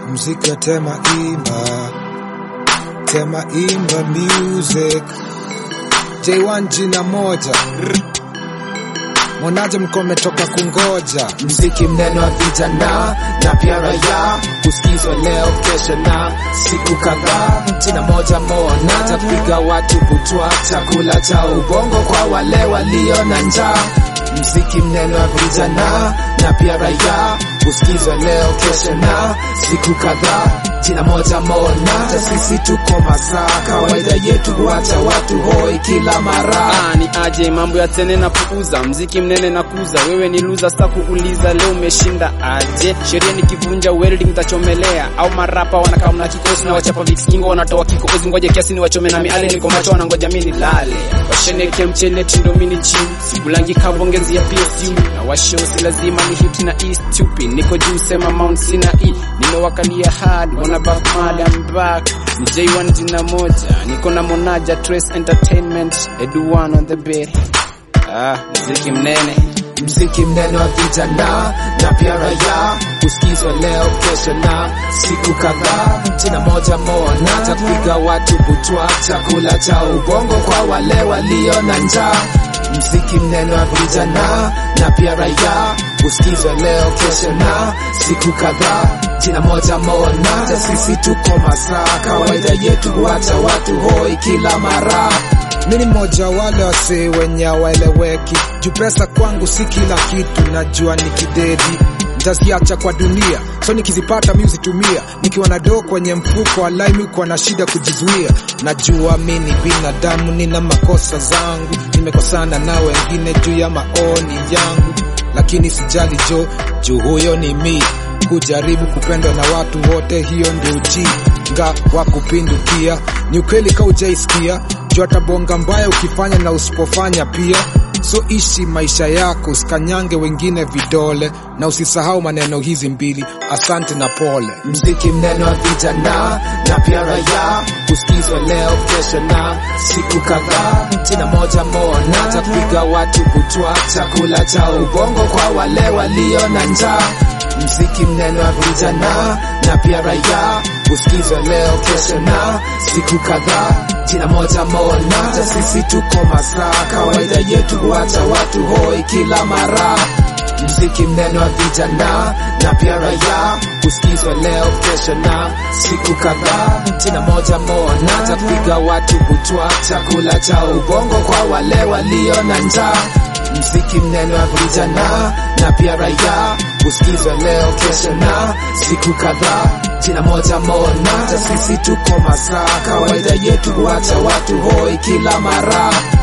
mziki wa tema imba tema imba music J1 jina moja Mwonaje mko mmetoka kungoja mziki mneno wa vijana na pia raia kusikizwa leo kesho na siku kadhaa jina moja mona tapiga watu kutwa chakula cha ubongo kwa wale walio na njaa mziki mneno wa vijana na pia raia kusikizwa leo kesho na siku kadhaa jina moja mona hata sisi tuko masaa kawaida yetu huacha watu hoi kila mara Ah, ni aje mambo ya tene na puuza mziki mnene na kuza wewe ni luza sa kuuliza leo umeshinda aje sheria nikivunja welding tachomelea au marapa wanakaa mna kikosi na wachapa vikingo wanatoa kikozi ngoja kiasi ni wachome na miale niko macho wanangoja mimi nilale washeneke mchele tindo mini chini sikulangi kabongezi ya PSU na washo si lazima ni hit na east stupid niko juu sema mount sina e nimewakalia hard wana back mad I'm back ni J1 jina moja niko na Monaja Trace Entertainment Edu one on the bed ah mziki mnene mziki mnene wa vijana na pia raia kusikizwa leo kesho na siku kadhaa jina moja mona tapiga watu kutwa chakula cha ubongo kwa wale walio na njaa mziki mnene wa vijana na pia raia kusikizwa leo kesho na siku kadhaa jina moja mona hata sisi tuko masaa kawaida yetu huacha watu hoi kila mara mi ni mmoja wale wasee wenye hawaeleweki juu pesa kwangu si kila kitu najua ni kidedi ntaziacha kwa dunia so nikizipata mi uzitumia nikiwa na doo kwenye mfuko alai mi kuwa na shida kujizuia najua mi ni binadamu nina makosa zangu nimekosana na wengine juu ya maoni yangu lakini sijali jo juu huyo ni mi kujaribu kupendwa na watu wote hiyo ndio ujinga wa kupindukia ni ukweli ka ujaisikia juu atabonga mbaya ukifanya na usipofanya pia so ishi maisha yako usikanyange wengine vidole na usisahau maneno hizi mbili asante na pole mziki mnene wa vijana na pia raia kusikizwa leo kesho na siku kadhaa jina moja mona tapiga watu kutwa chakula cha ubongo kwa wale walio na njaa mziki mnene wa vijana na pia raia kusikizwa leo kesho na siku kadhaa jina moja mona hata sisi tuko masaa kawaida yetu huacha watu hoi kila mara mziki mnene wa vijana na pia raia kusikizwa leo kesho na siku kadhaa jina moja mona tapiga watu kutwa chakula cha ubongo kwa wale walio na njaa mziki mnene wa vijana na pia raia kusikizwa leo kesho na siku kadhaa jina moja mona hata sisi tuko masaa kawaida yetu huacha watu hoi kila mara